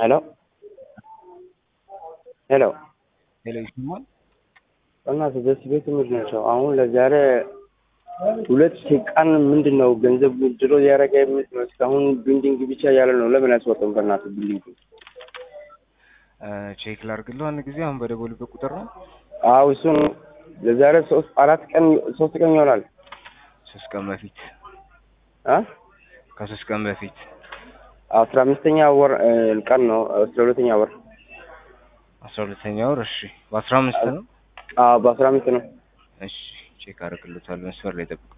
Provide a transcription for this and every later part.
ሄሎ ሄሎ ሄሎ ይሰማል? በእናትህ በዚህ ቤት ምንድን ናቸው? አሁን ለዛሬ ሁለት ቀን ምንድን ነው ገንዘብ ድሮ እያደረገ የምት ነው እስካሁን ቢልዲንግ ብቻ እያለ ነው። ለምን አያስወጣም? በእናትህ ቢልዲንግ ቼክ ላድርግልህ አንድ ጊዜ አሁን በደወሉበት ቁጥር ነው። አዎ እሱ ነው። ለዛሬ ሶስት አራት ቀን ሶስት ቀን ይሆናል። ሶስት ቀን በፊት አ ከሶስት ቀን በፊት አስራ አምስተኛ ወር እ ቀን ነው አስራ ሁለተኛ ወር አስራ ሁለተኛ ወር እሺ፣ በአስራ አምስት ነው። አዎ በአስራ አምስት ነው። እሺ ቼክ አደርግልዎታለሁ። መስመር ላይ ጠብቁ።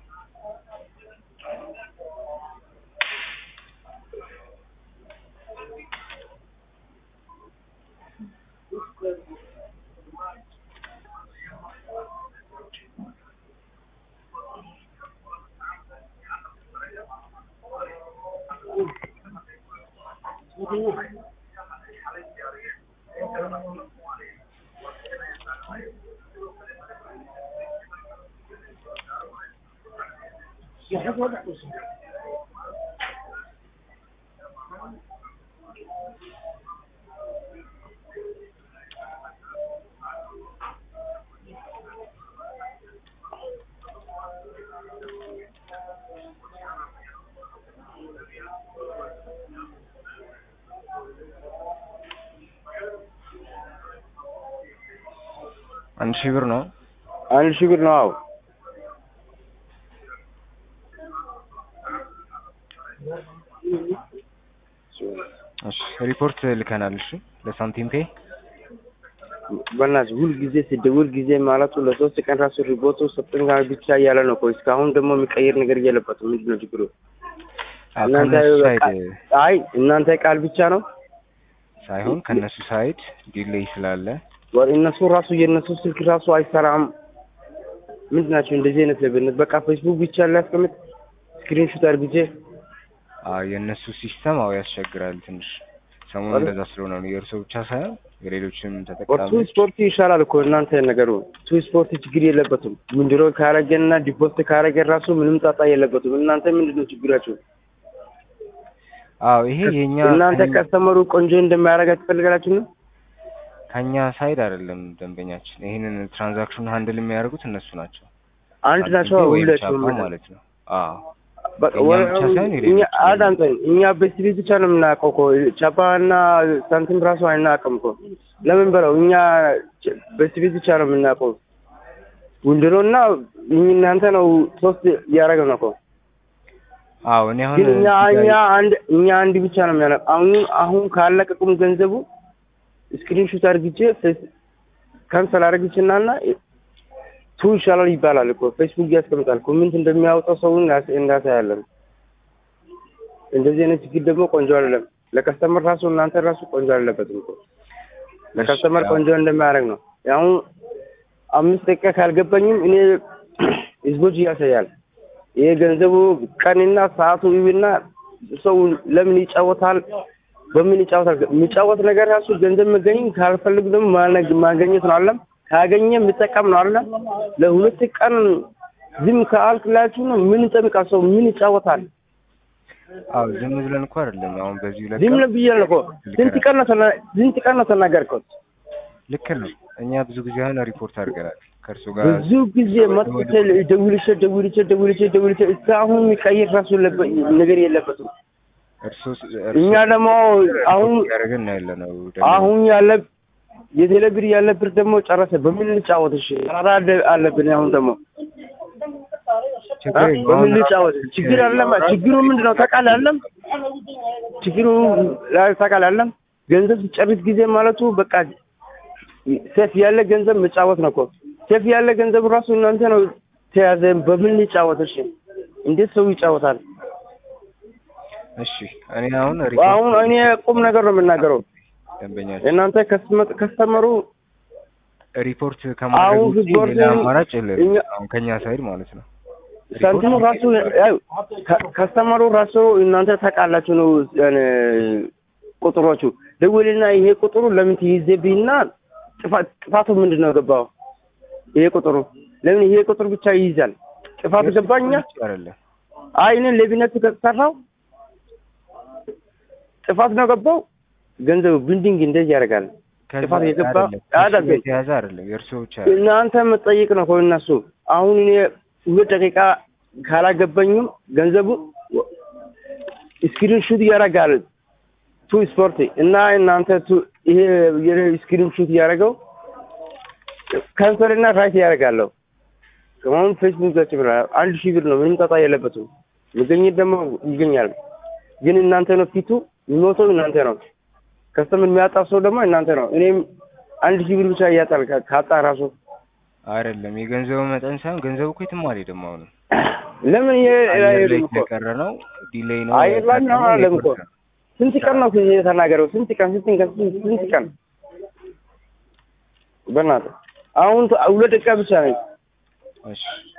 አንድ ሺህ ብር ነው። አንድ ሺህ ብር ነው። አዎ እሺ ሪፖርት ልከናል። እሺ ለሳንቲም ፔ በእናትህ ሁል ጊዜ ስደውል ጊዜ ማለቱ ለሶስት ቀን ራሱ ሪፖርቱ ሰጥን ጋር ብቻ እያለ ነው እኮ እስካሁን ደግሞ የሚቀይር ነገር እየለበትም ምንድን ነው ችግሩ? እናንተ ከነሱ ሳይድ አይ እናንተ ቃል ብቻ ነው ሳይሆን ከነሱ ሳይድ ዲሌይ ስላለ ወር እነሱ ራሱ የእነሱ ስልክ ራሱ አይሰራም። ምንድን ናቸው እንደዚህ አይነት ለብነት በቃ ፌስቡክ ብቻ ላያስቀምጥ ስክሪንሾት አድርግቼ አዎ የእነሱ ሲስተም አዎ ያስቸግራል ትንሽ ሰሞኑን እንደዛ ስለሆነ ነው። የእርሶ ብቻ ሳይሆን የሌሎችም ቱ ተጠቃሚዎች ስፖርት ይሻላል እኮ እናንተ ነገሩ ቱ ስፖርት ችግር የለበትም። ምንድሮ ካረገና ዲፖስት ካረገ ራሱ ምንም ጣጣ የለበትም። እናንተ ምንድን ነው ችግራችሁ? አዎ ይሄ የኛ እናንተ ከስተመሩ ቆንጆ እንደማያደርጋ ትፈልጋላችሁ ነው? ከኛ ሳይድ አይደለም ደንበኛችን። ይሄንን ትራንዛክሽን ሃንድል የሚያደርጉት እነሱ ናቸው። አንድ ናቸው ወይም ሁለቱም ቻፓ ማለት ነው። አዎ በቃ የእኛ ወረ- ብቻ ሳይሆን የሌሎች እኛ አዳምጠኝ። እኛ ቤት ቤት ብቻ ነው የምናውቀው እኮ ቻፓ እና ሳንቲም ራሱ አይናውቅም እኮ ለምን በለው እኛ ቤት ቤት ብቻ ነው የምናውቀው። ውንድሮ እና እናንተ ነው ሶስት እያደረገ ነው እኮ አዎ እኔ አሁን ግን እኛ እዚህ እኛ ጋር አንድ እኛ አንድ ብቻ ነው የሚያለ አሁን አሁን ካለቀቁም ገንዘቡ ስክሪንሾት አድርግቼ ካንሰል አድርግችና እና ቱ ይሻላል ይባላል እኮ ፌስቡክ ያስቀምጣል። ኮሜንት እንደሚያወጣው ሰውን እንዳሳያለን። እንደዚህ አይነት ችግር ደግሞ ቆንጆ አይደለም። ለከስተመር ራሱ እናንተ ራሱ ቆንጆ አይደለበትም እኮ ለከስተመር እሺ፣ ቆንጆ እንደማያደርግ ነው። አሁን አምስት ደቂቃ ካልገባኝም እኔ ህዝቦች እያሳያል። ይሄ ገንዘቡ ቀንና ሰዓቱ ይብና ሰው ለምን ይጫወታል? በምን ይጫወታል? የሚጫወት ነገር ራሱ ገንዘብ መገኘት ካልፈልግ ደግሞ ማነግ- ማገኘት ነው አለም ካገኘ የምጠቀም ነው አለ ለሁለት ቀን ዝም ከአልክላችሁ ነው ምን ይጠብቃል? ሰው ምን ይጫወታል? አዎ ዝም ብለን እኮ አይደለም አሁን በዚህ ሁለት ዝም ቀን ነው ብዬ ነው እኮ ስንት ቀን ነው ተና- ስንት ቀን ነው ተናገርከው? ልክ ነው። እኛ ብዙ ጊዜ አሁን ሪፖርት አድርገናል ከእርሱ ጋር ብዙ ጊዜ መጥቼ ደውልቼ ደውልቼ ደውልቼ ደውልቼ እስካሁን የሚቀይር ራሱ የለበ- ነገር የለበትም። እርሱ እኛ ደግሞ አሁን ያደረገን ነው ያለ ነው ደግሞ አሁን ያለ የቴሌ ብር ያለ ብር ደግሞ ጨረሰ። በምን ልጫወት? እሺ ኧረ አለ- አለብን አሁን ደግሞ ችግር አ? የለውም። በምን አሁን ልጫወት? ችግር አለም። ችግሩ ምንድን ነው ታውቃለህ? አለም ችግሩ ላይ ታውቃለህ? አለም ገንዘብ ሲጨርስ ጊዜ ማለቱ በቃ ሴፍ ያለ ገንዘብ መጫወት ነው እኮ ሴፍ ያለ ገንዘብ ራሱ እናንተ ነው ተያዘ። በምን ልጫወት? እሺ እንዴት ሰው ይጫወታል? እሺ እኔ አሁን አሁን እኔ ቁም ነገር ነው የምናገረው። ደንበኛችን እናንተ ከስተመ- ከስተመሩ ሪፖርት ከማድረግ አሁን ውጪ ሪፖርት ሌላ አማራጭ የለም። እኛ- አሁን ከኛ ሳይድ ማለት ነው። ሳንቲሙ ራሱ ያው ከ- ከስተመሩ ራሱ እናንተ ታውቃላችሁ ነው ያኔ ቁጥሮቹ ደውልና ይሄ ቁጥሩ ለምን ትይዘብኝና ጥፋት ጥፋቱ ምንድን ነው ገባው? ይሄ ቁጥሩ ለምን ይሄ ቁጥር ብቻ ይይዛል? ጥፋቱ ገባኛ? አይደለም አይ እኔ ሌብነት ከተሰራው ጥፋት ነው ገባው። ገንዘቡ ቢልዲንግ እንደዚህ ያደርጋል። ከዛ ጥፋት የገባ አይደለም፣ ከሱ አያደርግም። ጋር የተያዘ አይደለም የእርሶ ብቻ አይደለም። እናንተ መጠየቅ ነው ከእነሱ አሁን እኔ ሁለት ደቂቃ ካላገባኝም ገንዘቡ ስክሪን ሹት ያደርጋል ቱ ስፖርት እና እናንተ ቱ ይሄ ስክሪን ሹት እያደረገው ካንሰል እና ራይት ያደርጋለሁ። አሁን ፌስቡክ ገጽ ብለናል። አንድ ሺህ ብር ነው ምንም ጣጣ የለበትም። መገኘት ደግሞ ይገኛል። ግን እናንተ ነው ፊቱ የሚሞተው እናንተ ነው። ከስተምን የሚያጣ ሰው ደግሞ እናንተ ነው። እኔም አንድ ሺህ ብር ብቻ እያጣል ካ- ካጣ ራሱ አይደለም የገንዘቡ መጠን ሳይሆን ገንዘቡ እኮ የትም አልሄድም። አሁን ለምን ይሄ አየር ላይ አይሄድም እኮ የተቀረ ነው ዲሌይ ነው አየር ላይ ነው ያጋጠመው አለም እኮ የቆረጠ ነው። ስንት ቀን ነው የተናገረው? ስንት ቀን ስንት ቀን ስንት ስንት ቀን በእናትህ አሁን ሁለት ደቂቃ ብቻ ነኝ። እሺ